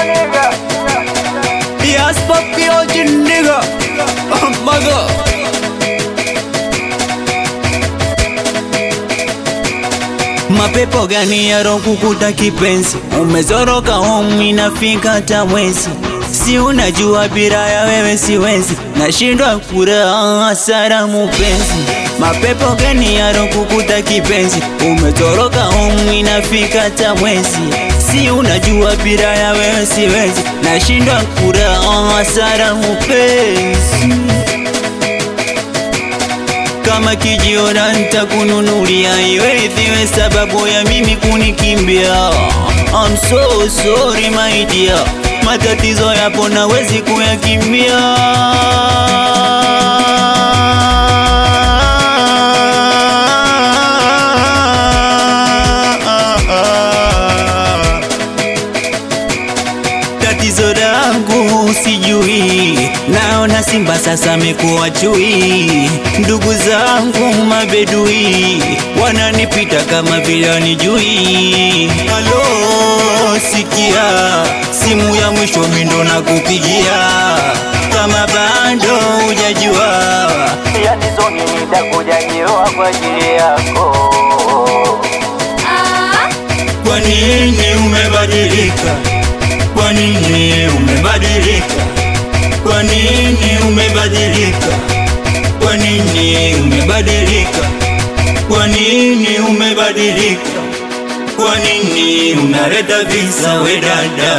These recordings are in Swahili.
Yes, papi, oje nigga. Oh, mother. Mapepo gani yarokukuta kipenzi? Umezoroka home inafika hata mwezi, si unajua bila ya wewe siwezi, nashindwa kuraha hasara mupenzi. Mapepo gani yarokukuta kipenzi? Umezoroka home inafika hata mwezi, si unajua bila ya wewe siwezi, nashindwa kuraha hasara mupenzi kama kijiona nitakununulia iwe ithiwe sababu ya mimi kunikimbia. I'm so sorry my dear, matatizo yapo nawezi kuyakimbia. Tatizo langu sijui, naona simba sasa amekuwa chui. Ndugu zangu mabedui wananipita kama vile wanijui. Halo, sikia, simu ya mwisho mindo na kupigia, kama bado hujajua yani zoni nitakuja jiwa kwa ajili yako Kwa nini umebadilika? Kwa nini umebadilika? Kwa nini umebadilika? Kwa nini umebadilika? Kwa nini umebadilika? Kwa nini unaleta visa we dada?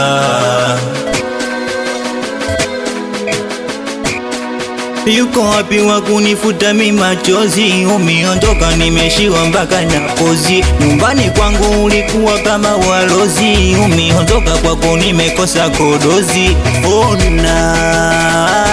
Yuko wapi wa kunifuta mi machozi? Umeondoka nimeshiwa mpaka na kozi. Nyumbani kwangu ulikuwa kama walozi, umeondoka kwako nimekosa kodozi. Ona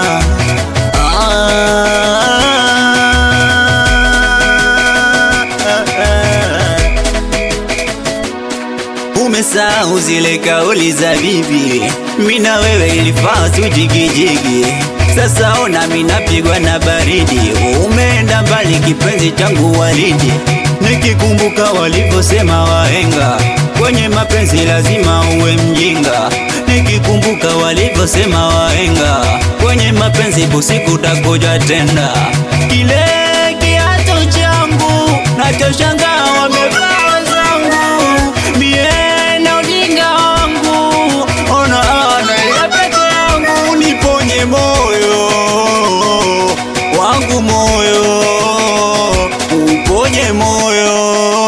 Umesahau zile kauli za bibi, mina wewe ilifaa tujigijigi. Sasa ona minapigwa na baridi, umeenda mbali kipenzi changu waridi. Nikikumbuka walivyosema wahenga, kwenye mapenzi lazima uwe mjinga. Nikikumbuka walivyosema wahenga, kwenye mapenzi usiku utakuja tena. Kile kiato changu nachoshangaa wamevaa wenzangu mie na ujinga wangu, ona nalia peke yangu, niponye moyo wangu, moyo uponye moyo.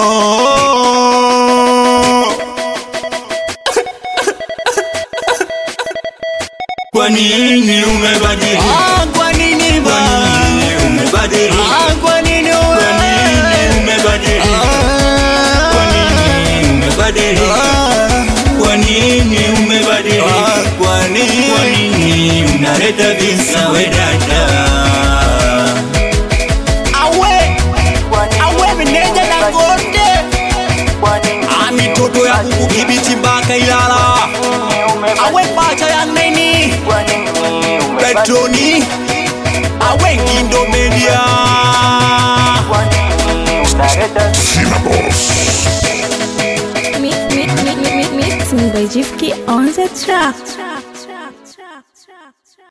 Kwa nini umebadilika? Ah, kwa nini ba? Kwa nini umebadilika? Ah, kwa nini Kwa nini umebadilika? Kwa nini umebadilika? Kwa nini umebadilika? Kwa nini? Kwa nini unaleta visa we dada? Awe, awe meneja Dangote, Ah, mitoto ya kukudhibiti mpaka Ilala, awe pacha ya neni Petroni, awe Ngindo Media. Mi- mi- mi- mi- mi- Mixing by Jifki on the track.